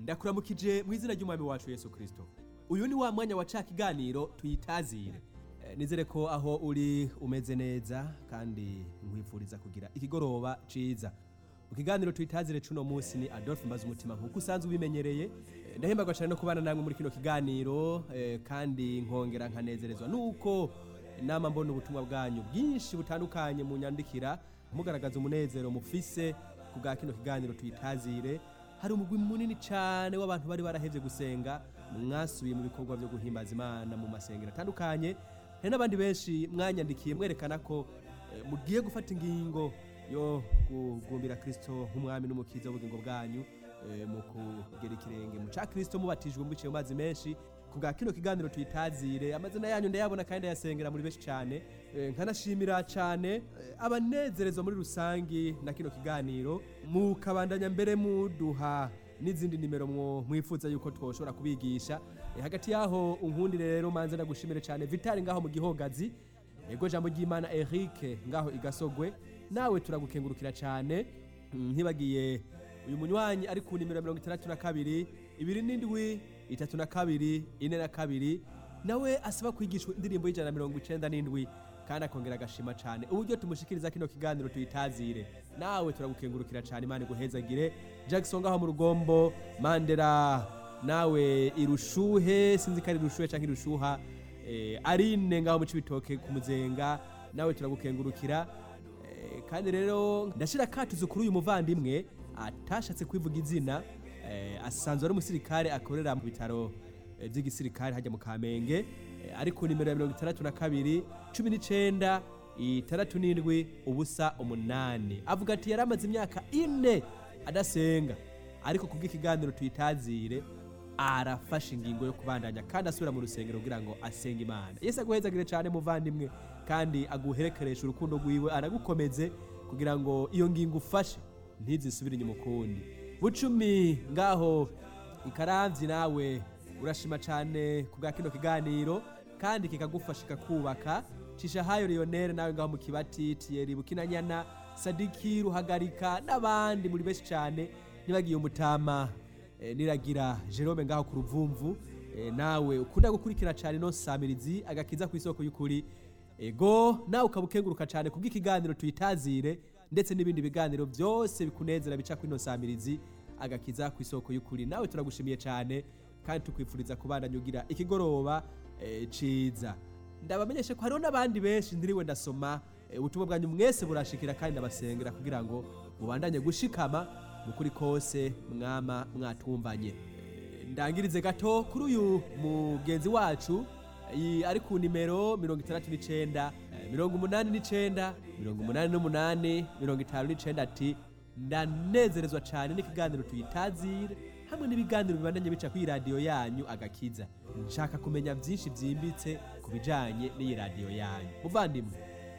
ndakuramukije mu izina ry'umwami wacu yesu kirisito uyu ni wa mwanya wa ca kiganiro tuyitazire Eh, nizere ko aho uri umeze neza kandi nkwifuriza kugira ikigoroba ciza mu kiganiro tuyitazire cuno munsi ni adolphe mbaza umutima nk'uko usanzwe ubimenyereye Eh, ndahembagwa cyane no kubana namwe muri kino kiganiro eh, kandi nkongera nkanezerezwa nuko nama mbona ubutumwa bwanyu bwinshi butandukanye mu nyandikira mugaragaza umunezero mufise ku bwa kino kiganiro tuyitazire hari umugwi munini cyane w'abantu bari barahevye gusenga mwasubiye mu bikorwa byo guhimbaza imana mu masengero atandukanye hari n'abandi benshi mwanyandikiye mwerekana ko eh, mugiye gufata ingingo yo kugumbira kristo nk'umwami n'umukiza w'ubugingo bwanyu eh, mu kugera ikirenge mu ca kristo mubatijwe mubiciye mu mazi menshi ku bwa kino kiganiro tuyitazire amazina yanyu ndayabona kandi ndayasengera muri benshi cyane Eh, nkanashimira cyane eh, abanezerezwa muri rusangi na kino kiganiro mukabandanya mbere muduha n'izindi nimero mwo- mwifuza yuko twoshobora kubigisha Eh, hagati yaho unkundire rero manze ndagushimire cyane vitali ngaho mu gihogazi ego jambo ry'imana eric ngaho igasogwe nawe turagukengurukira cyane Mm, ntibagiye uyu munywanyi ari ku nimero mirongo itandatu na kabiri ibiri n'indwi itatu na kabiri ine na kabiri nawe asaba kwigishwa indirimbo y'ijana na mirongo icenda n'indwi kandi akongera agashima cyane uburyo tumushikiriza kino kiganiro tuyitazire nawe turagukengurukira cyane imana iguhezagire jackson ngaho mu rugombo mandera nawe irushuhe sinzi ko ari irushuhe cyangwa irushuha eh, arine ngaho mu cibitoke ku muzenga nawe turagukengurukira Eh, kandi rero ndashira katuzo kuri uyu muvandimwe atashatse kwivuga izina eh, asanzwe ari umusirikare akorera mu bitaro eh, by'igisirikare hajya mu kamenge eh, ari ku nimero ya mirongo itandatu na kabiri cumi n'icenda itandatu n'indwi ubusa umunani avuga ati yari amaze imyaka ine adasenga ariko kubw'ikiganiro tuyitazire arafashe ingingo yo kubandanya kandi asubira mu rusengero kugira ngo asenge imana yesu aguhezagire cyane muvandimwe kandi aguherekeresha urukundo rwiwe aragukomeze kugira ngo iyo ngingo ufashe ntizisubire inyuma ukundi bucumi ngaho ikaramvyi nawe urashima cyane ku bwa kino kiganiro kandi kikagufasha kikakubaka cishahayo leonere nawe ngaho mu kibati tiyeri bukinanyana sadiki ruhagarika n'abandi muri benshi cyane nibagiye umutama eh, niragira jerome ngaho ku ruvumvu eh, nawe ukunda gukurikira cyane no samirizi agakiza ku isoko y'ukuri ego nawe ukaba ukenguruka cyane kubw'ikiganiro tuyitazire ndetse n'ibindi biganiro byose bikunezera bica kuri ino samirizi agakiza ku isoko y'ukuri nawe turagushimiye cyane kandi tukwifuriza kubandanya ugira ikigoroba eh, ciza ndabamenyeshe ko hariho n'abandi benshi ndiriwe ndasoma eh, ubutumwa bwanyu mwese burashikira kandi ndabasengera kugira ngo mubandanye gushikama mukuri kose mwama mwatwumvanye Eh, ndangirize gato kuri uyu mugenzi wacu iyi ari ku nimero mirongo itandatu n'icenda eh, mirongo umunani n'icenda mirongo umunani n'umunani mirongo itanu n'icenda ati ndanezerezwa cyane n'ikiganiro tuyitazire hamwe n'ibiganiro bibandanye bica kuri radiyo yanyu agakiza nshaka kumenya byinshi byimbitse ku bijanye n'iyi radiyo yanyu muvandimwe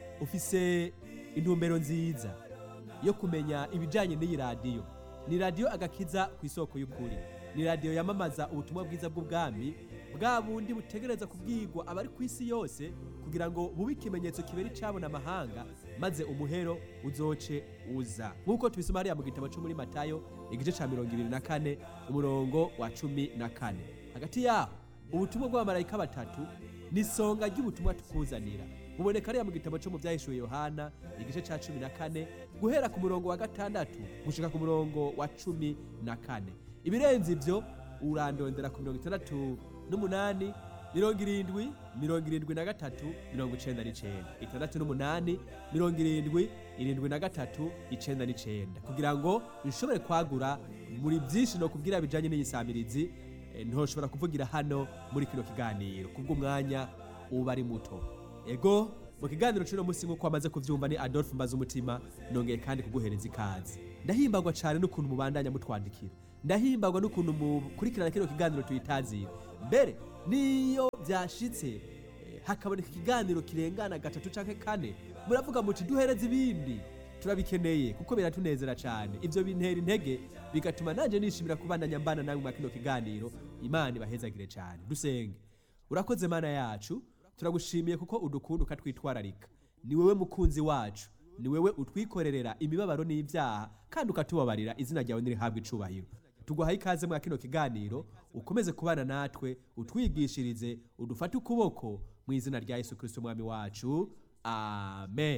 ufise intumbero nziza yo kumenya ibijanye n'iyi radiyo ni radiyo agakiza ku isoko y'ukuri ni radiyo yamamaza ubutumwa bwiza bw'ubwami bwa bundi butegereza kubwirwa abari ku isi yose kugira ngo bube ikimenyetso kibera icabona amahanga maze umuhero uzoce uza nk'uko tubisoma hariya mu gitabo cyo muri matayo igice ca mirongo ibiri na kane umurongo wa cumi na kane hagati yaho ubutumwa bw'abamarayika batatu ni isonga ry'ubutumwa tukuzanira buboneka hariya mu gitabo cyo mu byahishuwe yohana igice ca cumi na kane guhera ku murongo wa gatandatu gushika ku murongo wa cumi na kane ibirenze ivyo urandondera ku mirongo itandatu n'umunani mirongo irindwi mirongo irindwi na gatatu mirongo icenda n'icenda itandatu n'umunani mirongo irindwi irindwi na gatatu icenda n'icenda kugira ngo nshobore kwagura muri byinshi no kubwira bijanye n'iyisamirizi eh, ntoshobora kuvugira hano muri kino kiganiro kubw'umwanya uba ari muto ego mu kiganiro cy'uno munsi nk'uko wamaze kuvyumva ni adolphe mbaza umutima nongeye kandi kuguhereza ikaze ndahimbagwa cyane n'ukuntu mubandanya mutwandikira ndahimbagwa n'ukuntu mukurikirana kino kiganiro tuyitazira mbere niyo byashitse eh, hakaboneka ikiganiro kirengana gatatu canke kane muravuga muti duhereze ibindi turabikeneye kuko biratunezera cyane ivyo bintera intege bigatuma nanje nishimira kubandanya mbana namwe mwa kino kiganiro imana ibahezagire cyane dusenge urakoze mana yacu turagushimiye kuko udukunda ukatwitwararika ni wewe mukunzi wacu ni wewe utwikorerera imibabaro n'ibyaha kandi ukatubabarira izina ryawe nirihabwa icubahiro tuguhaye ikaze mwa kino kiganiro ukomeze kubana natwe utwigishirize udufate ukuboko mu izina rya yesu kirisito umwami wacu amen